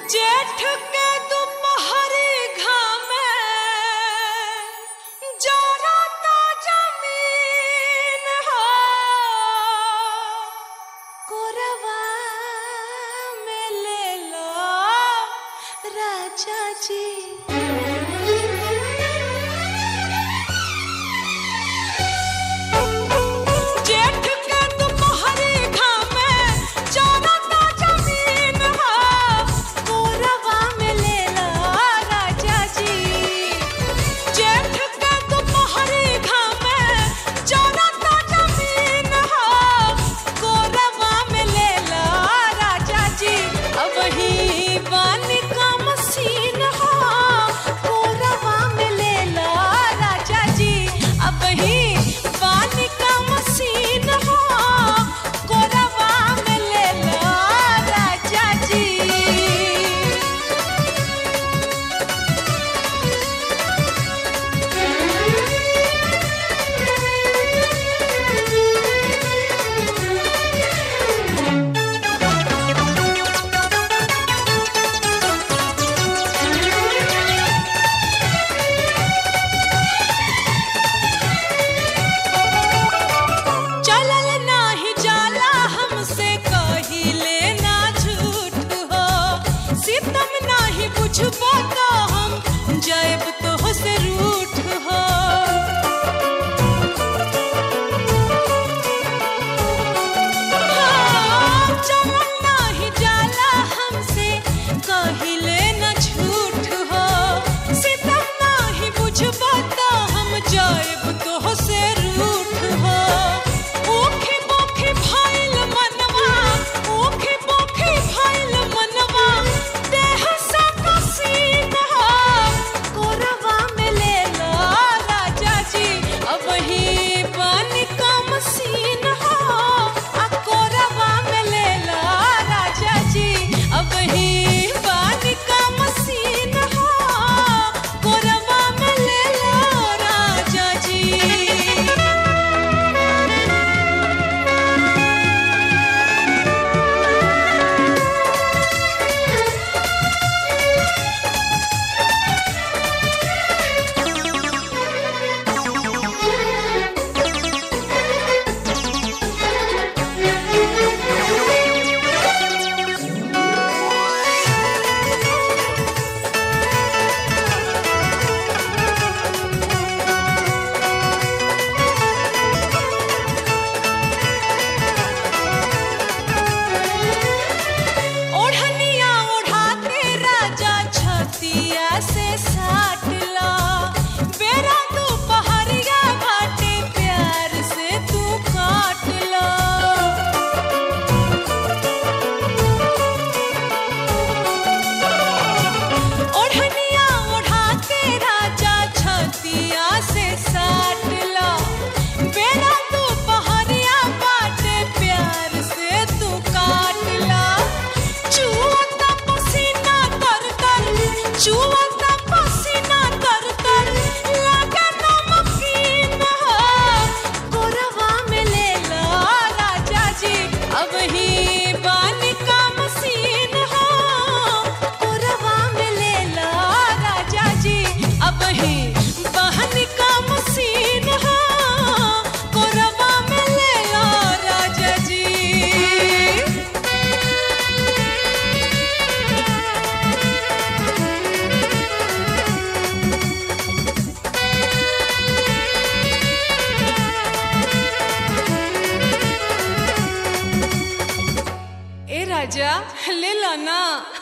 जेठ के दोपहरी घामे जरता जमीन हो कोरवा में ले लो राजा जी जेठ के दोपहरी घामे जरता जमीन हो कोरवा में ले लो राजा जी जेठ के दोपहरी घामे जरता जमीन हो कोरवा में ले लो राजा जी अब ही बानी का मसीन हो कोरवा में ले लो राजा जी अब ही बानी का मसीन हो कोरवा में ले लो राजा जी चलल नाही जाला हमसे कहिले ना झूठ हो सितम नाही बुझबो तो हम जैब तो से रूठ हो हाँ, चलल नाही जाला हमसे कहिले ना झूठ हो सितम नाही बुझबो तो हम जैब तो से रूठ हो ओखे बोखे भइल मनवा ओखे बोखे भइल मनवा देह सा कसीन हो कोरवा में ले लो राजा जी अब ही पानी का मसीन हो आ कोरवा में ले लो राजा जी अब ही पानी का मसीन हो कोरवा में ले लो राजा जी ओढ़निया ओढ़ा के राजा छतिया से साट ला बेरा तू पहरिया घाटे प्यार से तू काट ला ओढ़निया ओढ़ा के राजा छतिया से साट ला बेरा तू पहरिया बाटे प्यार से तू काट ला चुअता पसीना तर तर चुअता पसीना तर तर लगे नमकीन हो कोरवा में ले लो राजा जी अब ही बानी का मसीन हो कोरवा में ले लो राजा जी अब ही बहनी का मसीन हो कोरवा में ले लो राजा जी ए राजा ले लो ना